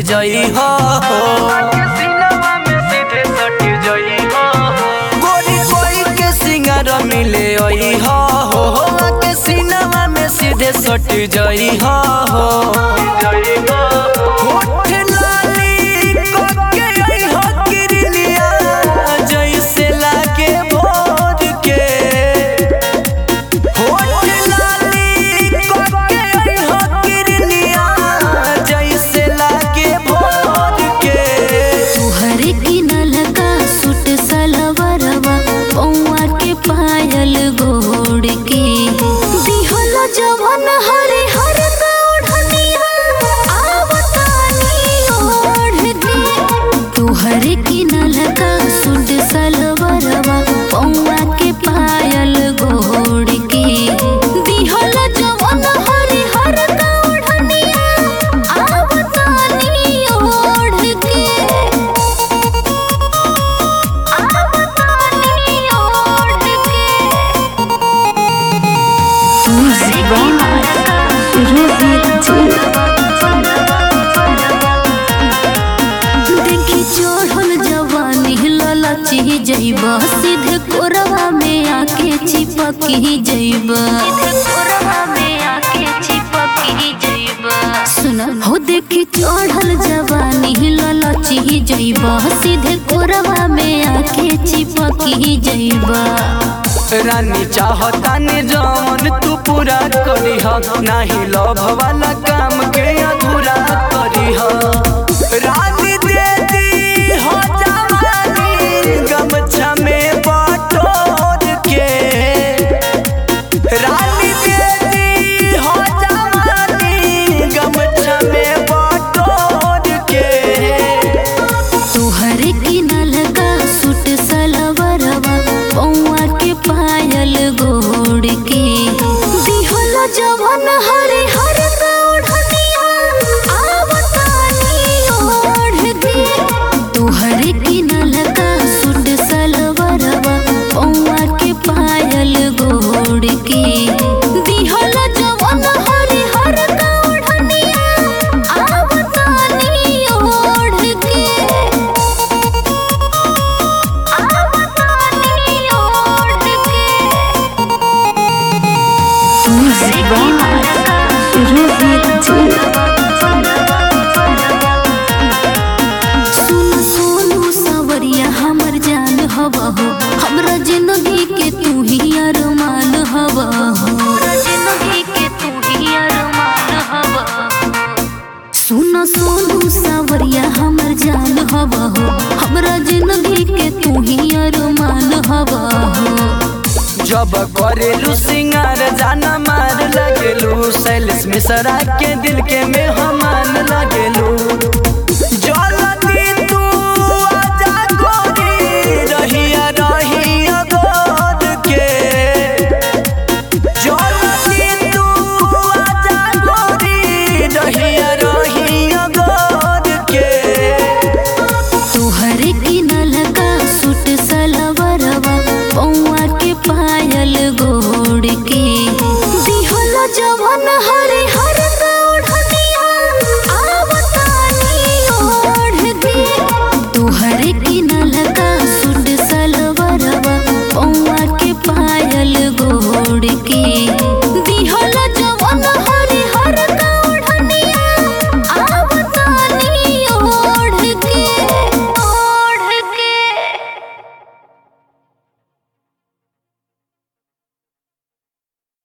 जई हो गोरी कोई के सिंगार मिले ओई हो के सिनेमा में सीधे सट जई हो होठ लाली कोके आई हो किरलिया जैसे लागे भोर के होठ लाली कोके आई हो किरलिया जैसे लागे भोर के तुहर किनल का सूट सलवरवा पौआ के पायल गोड़ के दिहल जवन हरे हर का ओढ़निया आवतानी ओढ़ के तुहर किनल का सूट सलवरवा पौआ के पायल गोड़ के दिहल जवन हरे हर का ओढ़निया आवतानी ओढ़ के देखी चढ़ल जवानी ललची जइबा सीधे कोरवा में आके चिपकी जइबा कोरवा में आके चिपकी जइबा सुन हो देखी चढ़ल जवानी ललची जइबा सीधे कोरवा में आके चिपकी जइबा रानी चाहता ने जवन तू पूरा करी ह नाही लव वाला काम के अधूरा करी ह रानी दे दी हो जवानी गमछा में बटोर के रानी दे दी हो जवानी गमछा में बटोर के तुहर किनल का सूट सलवरवा पौआ के पायल गोड़ के दिहल जवन हरे हर का ओढ़निया आवतानी ओढ़ के तुहर किनल का सूट सलवरवा पौआ के पायल गोड़ के दिहल जवन हरे हर का ओढ़निया आवतानी ओढ़ के सुन सोनू सवरिया हमर जान हवा हो हमरा जिंदगी के तू ही अरमान हवा हो जिंदगी के तू ही अरमान हवा सुन सोनू सवरिया हमर जान हवा हो हमरा जिंदगी के तू ही अरमान हवा हो जब करेलू सिंगार जाना मार लगेलू सैलेश मिश्रा के दिल के में हमान लगेलू